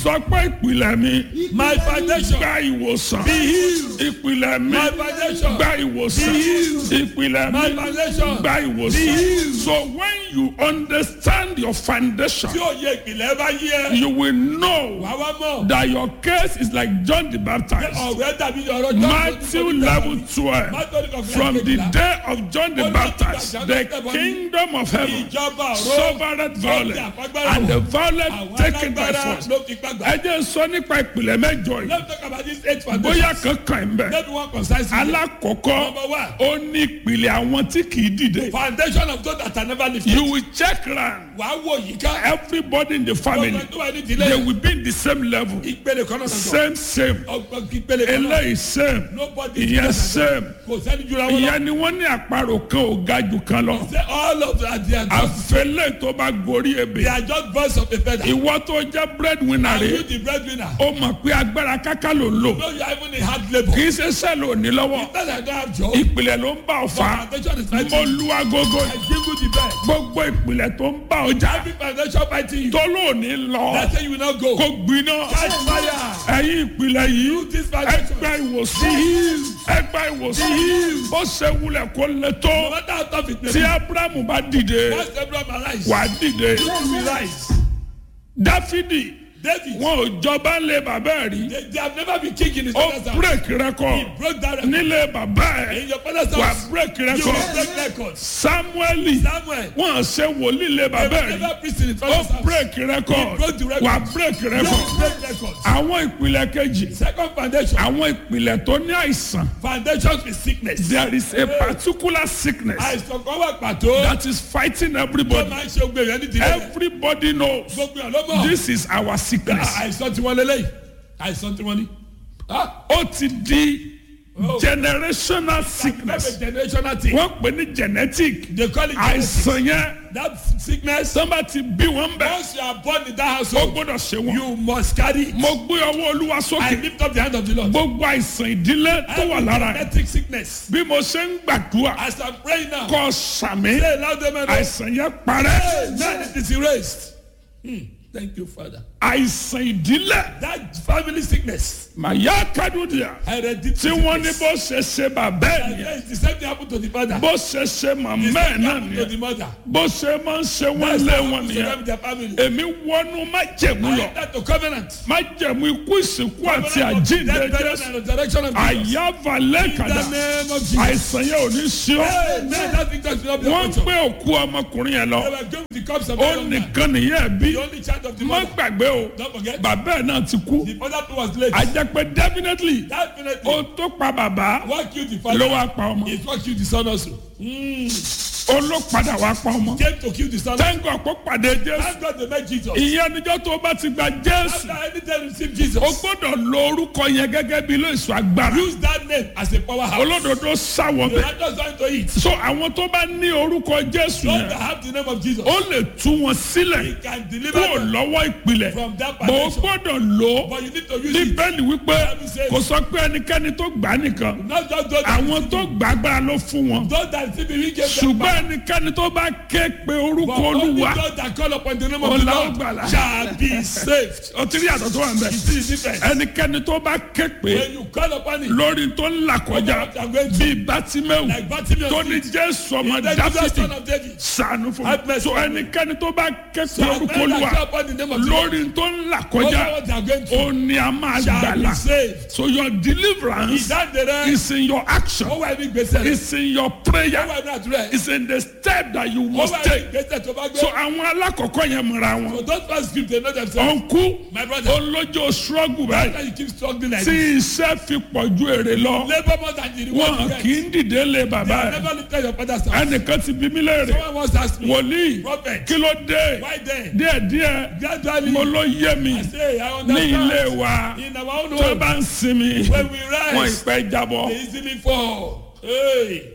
sọ pé ìpìlẹ̀ mi My foundation. gba ìwòsàn Be healed. ìpìlẹ̀ mi My foundation. gba ìwòsàn Be healed. ìpìlẹ̀ My mi foundation. gba Be ìwòsàn healed. so when you understand your foundation Tí òye ìpìlẹ̀ bá yí ẹ. you will know Wà wá mọ̀. that your case is like John the Pé Baptist ọ̀rẹ́ dàbí ọ̀rọ̀ John. Matthew level twelve Matthew level from the twelve. day of John the Baptist the kingdom of heaven Ìjọba ọ̀rọ̀. suffered violence and the violent Àwọn taken by alágbára force. ló fi gbàgbà. ẹ jẹ́ sọ nípa ìpìlẹ̀ mẹ́jọ yìí Let's talk about this eight foundation. bóyá kankan ń bẹ̀. Maybe one concise. alákọ̀ọ́kọ́ Number one. ó ní ìpìlẹ̀ àwọn tí kì í dìde. Foundation of those that are never lifted. you will check round Wà á wò yìí ká. everybody in the family Gbogbo tó wà ní they ìdílé. will be in the same level Ìpele kan náà sọ̀tọ̀. same same Ọgbọ́n ìpele kan náà. eléyìí same Nobody ìyẹn is same Kò sẹ́ni jura wọn lọ. ìyẹn ni wọ́n ní àparò kan ò ga jù kan lọ Say all of that they are just àfẹlẹ́ tó bá gorí they ebè are just birds of a feather. ìwọ tó jẹ́ breadwinner Are you rẹ̀ the breadwinner? ó mọ̀ pé agbára káká ló ń lò No, you are even in hard labour. kì í ṣe sẹ́ẹ̀lì òní lọ́wọ́ That I don't have job. ìpìlẹ̀ ló ń bá ọ fà á Foundation is mo fighting. lu agogo I jingle the bell. gbogbo ìpìlẹ̀ tó ń bá ọ jà Every foundation fighting you. tó lóòní lọ They say you will not go. kó gbiná Catch fire. ẹ̀yin ìpìlẹ̀ yìí This foundation. ẹgbẹ́ ìwòsàn ẹgbẹ́ ìwòsàn ó ṣe wulẹ̀ kó lè No tó matter how tough it may tí be. abrahamu bá dìde Once Abraham arise. wà á dìde You will rise. dáfídì David. wọn ò jọba ńlẹ̀ bàbá ẹ̀ rí They, they have never been king in his ó father's house. break He record broke that record. nílẹ̀ bàbá ẹ̀ In your father's wà á house. break You will record break records. samueli Samuel. wọn ṣe wòlíì lẹ̀ They bàbá will ẹ̀ rí never preach in his ó father's house. break record broke the record. wà á break You record will break records. àwọn ìpìlẹ̀ kejì Second foundation. àwọn ìpìlẹ̀ tó ní àìsàn Foundations with sickness. there is a particular sickness Àìsàn kan wà pàtó. that is fighting Tó everybody máa ń ṣe ogbe rẹ̀ nídìí rẹ̀. everybody knows Gbogbo ẹ̀ ló mọ̀. this is our sickness Àìsàn tí wọ́n lélẹ́yìí. Àìsàn tí wọ́n ní. Ah, ó ti di Oh. generational That's sickness a generational thing. wọ́n pè ní genetic They call it genetic. àìsàn yẹn That sickness. sọ́nba ti bí wọ́n bẹ̀ Once you are born in that ó household, gbọ́dọ̀ ṣe wọn. you must carry it. mo gbé ọwọ́ olúwa I sókè lift up the hand of the Lord. gbogbo àìsàn ìdílé tó wà Every lára ẹ̀ genetic sickness. bí mo ṣe ń gbàdúrà As I'm praying now, kọ́ sàmì say loud amen. àìsàn yẹn parẹ́ Amen. It is erased. Hmm. Thank you, Father. àìsàn ìdílé That family sickness, màyà kádùdìà hereditary tí wọ́n ní sickness. bó ṣe ṣe bàbá ẹ̀ nìyẹn Yes, the same thing happened to the father. bó ṣe ṣe màmá The ẹ̀ same thing náà happened to nìyẹn the mother. bó ṣe máa ń ṣe wọ́n That's lé what wọn happened to them nìyẹn in their family. èmi wọnú májẹ̀mú I lọ enter to covenant. májẹ̀mú ikú ìsìnkú àti Covenant of àjíǹde death, burial, jésù and resurrection of Jesus. àyàfà In lẹ́kàdà the name of Jesus. àìsàn yẹn ò ní sí ọ Amen. That victory will not be wọ́n ń your gbé òkú ọmọkùnrin yẹn lọ They were going with the cups of ó the young man. nìkan nìyẹn bí The only child of the má mother. gbàgbé o Don't forget. bàbá ẹ̀ náà ti kú The father too was late. àjẹpẹ́ definitely Definitely. ó tó pa bàbá What killed the ló father wá pa ọmọ is what killed the son also. ó ló padà wá pa ọmọ Came to kill the son. tẹ́ńgọ̀ kó pàdé jésù Thank God they met Jesus. ìyẹn níjọ́ tó bá ti gba jésù After any time you receive Jesus, o gbọ́dọ̀ lo orúkọ yẹn gẹ́gẹ́ bí ilé ìsọ agbára use that name as a powerhouse. olódodo sáwọ The bẹ́ẹ̀ righteous going to eat. so àwọn tó bá ní orúkọ jésù Those yẹn that have the name of Jesus, ó lè tú wọn He sílẹ̀ can deliver kúrò them lọ́wọ́ ìpìlẹ̀ from that bó o foundation. gbọ́dọ̀ lò ó But you need to use it. bíbélì wípé kò sọ pé ẹnikẹ́ni tó gbà á nìkan Not just those that, àwọn tó gbà agbára ló fún wọn those that receive it, He gave them ṣùgbọ́n ẹnikẹ́ni tó bá ké pe orúkọ But only olúwa those that call upon the name of the Ọlá Lord ògbàlà. shall be saved. ó ti rí àtọ̀ tó wà ń bẹ̀ You see the difference? ẹnikẹ́ni tó bá ké pe When you call upon it, lórí tó ń là kọjá what you are going to bíi bátímẹ́wù like Bartimaeus tó ní did, jésù ọmọ the Jesus dáfídì son of David, sànù fún Have mi mercy so on me. ẹnikẹ́ni tó bá ké pe so orúkọ men that olúwa call upon the name of the Lord, lórí tó ń là over kọjá what they are going ó to, ní a máa shall be gbàlà saved. so your deliverance Ìdáǹdẹ̀rẹ̀, is in your action ó wà ní gbèsè rẹ̀, is in your ó prayer wà ní àdúrà rẹ̀, is in the step that you ó must wà ní take gbèsè tó bá gbé. so àwọn alákọ̀ọ́kọ́ yẹn mọ̀ra wọn So those first script they know themselves. ọ̀nkú My brother, olójó struggle báyìí why you keep struggling like tí this? iṣẹ́ fi pọ̀ ju èrè lọ Labour more than the reward wọn you kì í get. dìde lé They bàbá have ẹ̀ never lifted your father's house. ẹnìkan ti bí mí léèrè Someone once asked me, wòlíì Prophet, kí ló dé why then? díẹ̀díẹ̀ Gradually, mo ló yé mi I say, I ní ilé understand. wa In our own tó home, bá ń sinmi when we wọn rise, ìpẹ́ jábọ́ they easily fall. Hey,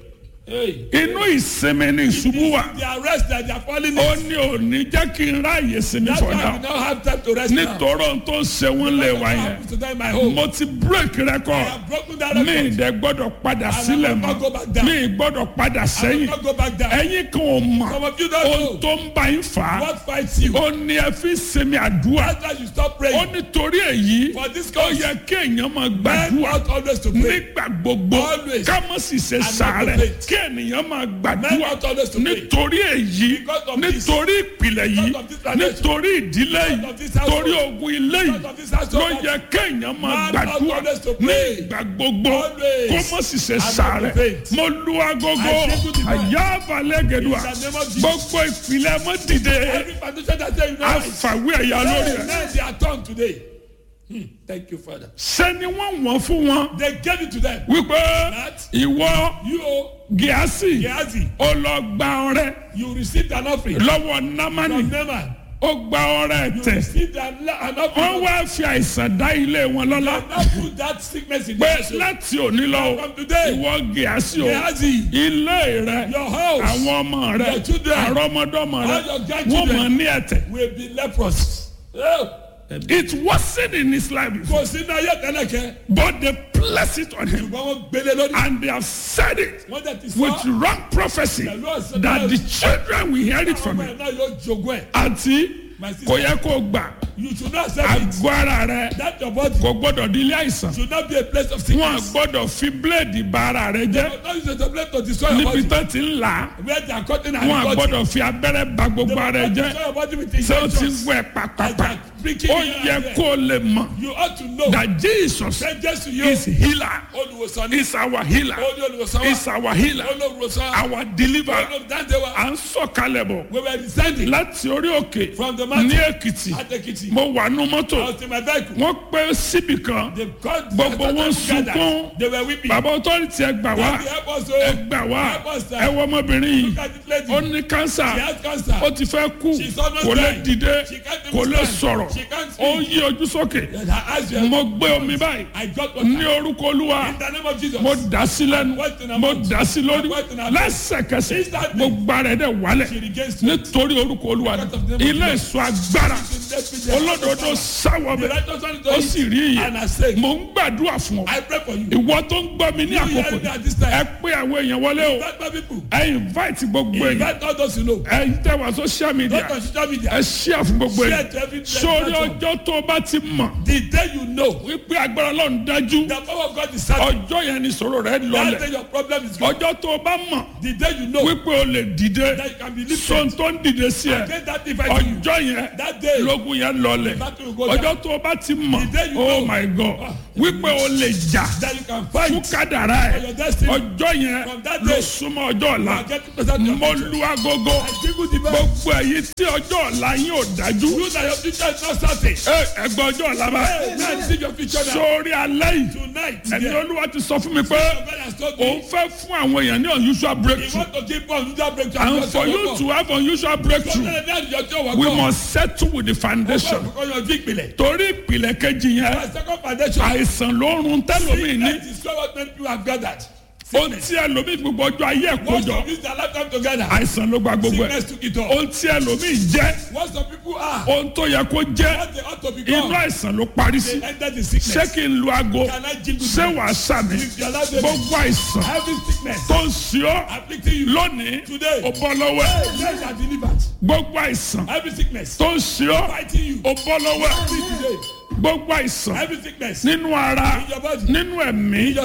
Hey. inú ìsinmi ni ìṣubú wà The arrest that they are falling ó in. ní òní jẹ́ kí n ráàyè sinmi That's for why we now now have time to rest now. nítorí ohun tó ń ṣe wọ́n lè wá What yẹn happens to them in my home? mo ti break I record have broken that mi record. ìdẹ gbọ́dọ̀ padà will sílẹ̀ not go mọ́ back down. mi gbọ́dọ̀ padà I will sẹ́yìn not go back down. ẹ̀yin kan ò mọ̀ Some of you don't ohun know tó ń bá yín fà á what fights you. ó ní ẹ fi sinmi àdúrà That's why you stop ó praying. nítorí èyí For this ó cause, yẹ kéèyàn máa men gbàdúrà ought always to pray. nígbà gbogbo Always. ká má sì ṣe not sàárẹ̀ to faint. kí ènìyàn máa Men gbàdúrà ought always to pray. nítorí èyí Because of this. nítorí ìpìlẹ̀ yìí Because of this foundation. nítorí ìdílé Because yìí of this household. torí ogun ilé yìí Because of this household. ló yẹ kéèyàn máa Man gbàdúrà ought always to ní pray. ìgbà gbogbo Always. kó má sì ṣe not to sàárẹ̀ faint. mo lu agogo I say to the man. àyà balẹ̀ gẹ̀dùà In the name of Jesus. gbogbo ìpìlẹ̀ mọ́ dìde Every foundation that say you know right. àfàwé ẹ̀yà lórí ẹ̀ Now they are turned today. Hmm. Thank you, Father. sẹ́ni wọ́n wọ́n fún wọn They gave it to them. wípé That ìwọ you, gíásì Gehazi, ó lọ gba ọrẹ you received an offering lọ́wọ́ námánì from Naaman. ó gba ọrẹ You tẹ̀ received an, an wọ́n offering. wá fi àìsàn dá ilé wọn lọ́lá Now put that sickness in pé your soul. láti òní lọ From today, ìwọ gíásì o Gehazi, ilé rẹ your house àwọn ọmọ rẹ Your children, àrọmọdọ́mọ rẹ all your wọ́n grandchildren. mọ̀ ní ẹ̀tẹ̀ will be leprous. Oh. it wasn't in his life before Kò sí náà yẹ tẹ́lẹ̀kẹ́. but they placed it on him Ṣùgbọ́n wọ́n gbélé lórí. and they have said it Wọ́n dẹ̀ ti with sọ. wrong prophecy Pẹ̀lú ọ̀sẹ̀ that the children will hear it from Ọmọ him ẹ̀ náà yóò jogún ẹ̀. àti My sister, kò yẹ kó gbà you should not accept it. àgọ́ ara rẹ That your body kò gbọ́dọ̀ di ilé àìsàn should not be a place of wọn sickness. gbọ́dọ̀ fi bíléèdì bà ara rẹ jẹ́ Not use it as a place to destroy your níbi body. tó ti ń là á Where they are cutting and wọn cutting. gbọ́dọ̀ fi abẹ́rẹ́ bà gbogbo ara rẹ jẹ́ Destroy your body with ṣé o ti injections. wẹ̀ pàpàpà Breaking ó here yẹ and there. kó o lè mọ̀ You ought to know that Jesus that Jesus you is healer olùwòsàn ní is our healer olú olùwòsàn wa is our healer olùwòsàn our deliverer olùdáǹdè wa à ń sọ̀kalẹ̀ bọ̀ we were descending láti orí òkè from the ní mountain Èkìtì at Ekiti. mo wà nú mọ́tò I was in my vehicle. wọ́n pẹ́ síbì kan They called Gbogbo they wọn gathered. sunkún. They were weeping. bàbá ọtọ́rìtì ẹ gbà wá Daddy, help us, ẹ oh. gbà wá Help us, sir. ẹ wọ ọmọbìnrin yìí Look at this lady. ó ní She kánsà has cancer. ó ti fẹ́ kú She's almost kò lè dying. dìde She can't kò even lè stand. sọ̀rọ̀ She can't ó speak. yí ojú sókè And her eyes were- mo gbé omi báyìí I got what ní orúkọ olúwa In the name of Jesus. mo dà sí lẹ́nu What in her mo mouth? dà sí lórí What in her mouth? lẹ́sẹ̀kẹsẹ̀ Instantly. gbogbo ara ẹ̀ dẹ̀ wálẹ̀ She regains strength. nítorí orúkọ olúwa Because of the name of ilé Jesus. ìsọ agbára The olódodo sáwọ The bẹ righteous one ó is sì rí And I iye say, mo ń gbàdúrà fún ọ I pray for you. ìwọ tó ń gbọ́ mi ní You àkókò hearing me yìí, at this time. ẹ pé àwọn èèyàn wọlé o Invite my people. ẹ invite gbogbo èèyàn Invite all those you know. ẹ tẹ wá social media Not on social media. ẹ share fún gbogbo Share èèyàn to every sórí platform. ọjọ́ tó o bá ti mọ̀ The day you know wípé agbára ọlọ́run dájú the power of God is certain. ọjọ́ yẹn ni sọ̀rọ̀ rẹ That lọlẹ̀ day your problem is gone. ọjọ́ tó o bá mọ̀ The day you know wípé o lè dìde that you can be lifted. sọ́n tó ń dìde sí ẹ Against that device to you. ọjọ́ yẹn That day. lógun yẹn lọlẹ̀ battle will go down. ọjọ́ tó o bá ti mọ̀ The day you oh know. my god wípé o lè jà That you can fún fight. kádàrá For ẹ your destiny. ọjọ́ yẹn From that ló day. súnmọ́ ọjọ́ ọ̀la And get to present your mo future. lu agogo I give you the best. gbogbo èyí tí ọjọ́ ọ̀la yín ò dájú You that your future is not certain. ẹ ẹgbẹ́ ọjọ́ ọ̀la bá Hey, now see your future now. sórí alẹ́ yìí Tonight, ẹni yeah. olúwa ti sọ fún mi pé God has told òun me. fẹ́ fún àwọn èèyàn ní unusual He breakthrough want to give us unusual breakthrough. and for you to have unusual breakthrough we must settle with the foundation Because your big belly. torí ìpìlẹ̀ kejì yẹn My second foundation. àìsàn ló ń run tẹ́lómi ní Sickness is what many people have gathered. ohun tí ẹlòmíì gbogbo ọjọ́ ayé ẹ̀ Once kójọ of this their lifetime together. àìsàn ló gba gbogbo ẹ̀ Sickness took it all. ohun tí ẹlòmíì jẹ́ What some people are. ohun tó yẹ kó jẹ́ What they ought to inú become. àìsàn ló parí sí They enter the ṣé sickness. kí n lu aago Can I jingle ṣé you? wàá sàmì If you allow them. gbogbo àìsàn Every sickness. tó ń ṣe ọ́ Afflicting you. lónìí Today. ó bọ́ lọ́wọ́ ẹ̀ Yes, are delivered. gbogbo àìsàn Every sickness. tó ń ṣe ọ́ Fighting you. ó bọ́ lọ́wọ́ ẹ̀ Free today. gbogbo àìsàn Every sickness. nínú ara In your body. nínú ẹ̀mí